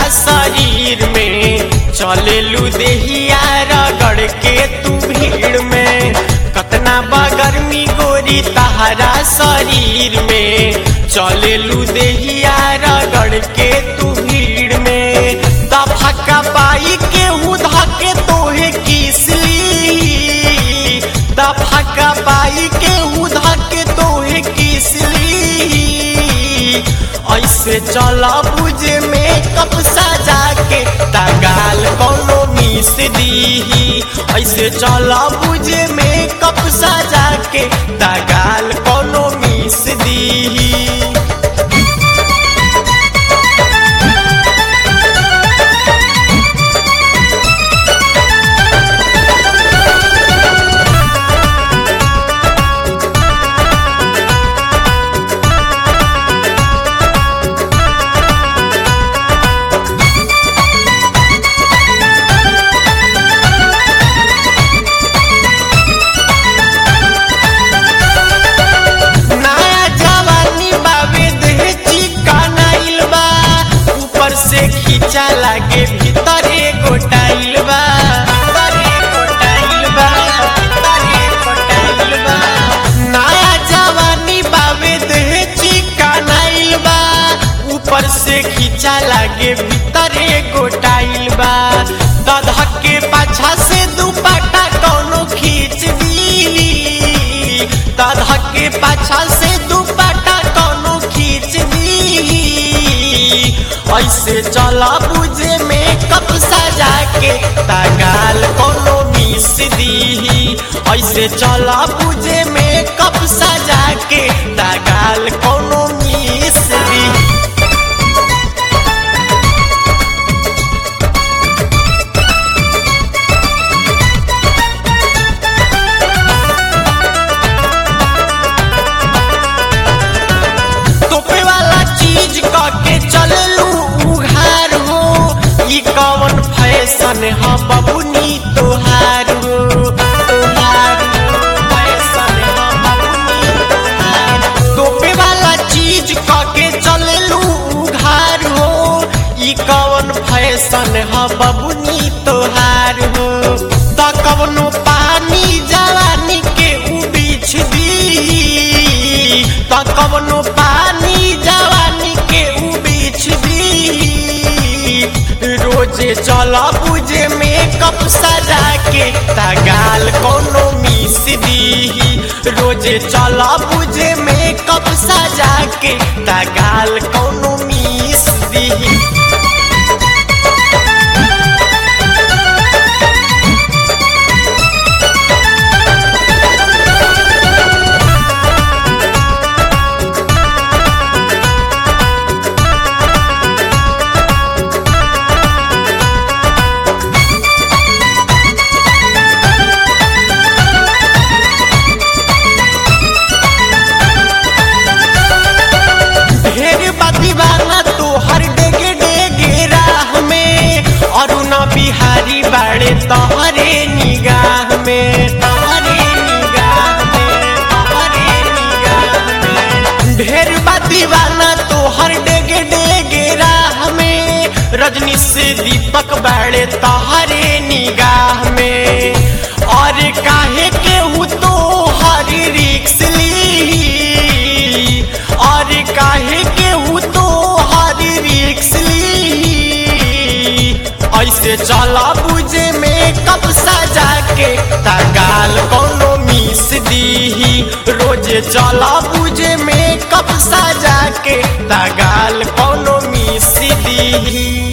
शरीर में चलेलू देहिया रगड़ के तू भीड़ में कतना बगर्मी गोरी तहरा शरीर में चलेलू देहिया रगड़ के तू भीड़ में दफका पाई के उधा के तोहे किसली दफका पाई के उधा के तोहे किसली ऐसे चला बुझे में कप सजा के तगाल कोनो मिस दीही ऐसे चला बुझे में कप सजा के तगाल कोनो मिस दीही नया जवानी बाबे देह चिकनाइल बा ऊपर से खींचा लागे भीतरे गोटाइल बा भीतरे गोटाइल बा, भीतरे गोटाइल बा। नया जवानी बाबे देह चिकनाइल बा ऊपर से खींचा लागे भीतरे गोटाइल बा दधा के पाछा से दुपट्टा कौनो खींच दी दधा के पाछा से दुपट्टा कौनो खींच दी ऐसे चला बुझे में कप सजा के तगाल कोनो मिस दी ऐसे चला बुझे में कप सजा के तगाल कोनो मिस दी तोपे वाला चीज के चललू उघार हो ई कवन फैशन ह बबुनी तोहार हो तोहार हो, फैशन ह बबुनी तोहार हो। तोपे वाला चीज के चललू उघार हो ई कवन फैशन ह बबुनी तोहार हो त कवनो पानी जवानी के उबीछ दी त कवनो पानी जवानी के उबीछ दी रोजे चला बुझे में कप सजा के तगाल कोनो मिस दी रोजे चला बुझे में कप सजा के तगाल कोनो मिस दी ढेर बदीवाना तो हर डेगे डेगे राह में अरुणा बिहारी बाड़े तोहरे निगाह में तोहरे निगाह में तोहरे निगाह में ढेर बदीवाना तो हर डेगे डेगे राह में रजनी से दीपक बाड़े तोहरे निगाह में और काहे के हु तो हरी रिक्स ली और काहे के हु तो हरी रिक्स ली ऐसे चला बुझे में कब सजा के तगाल कोनो मिस दी रोजे चला बुझे में कब सजा के तगाल कोनो मिस दी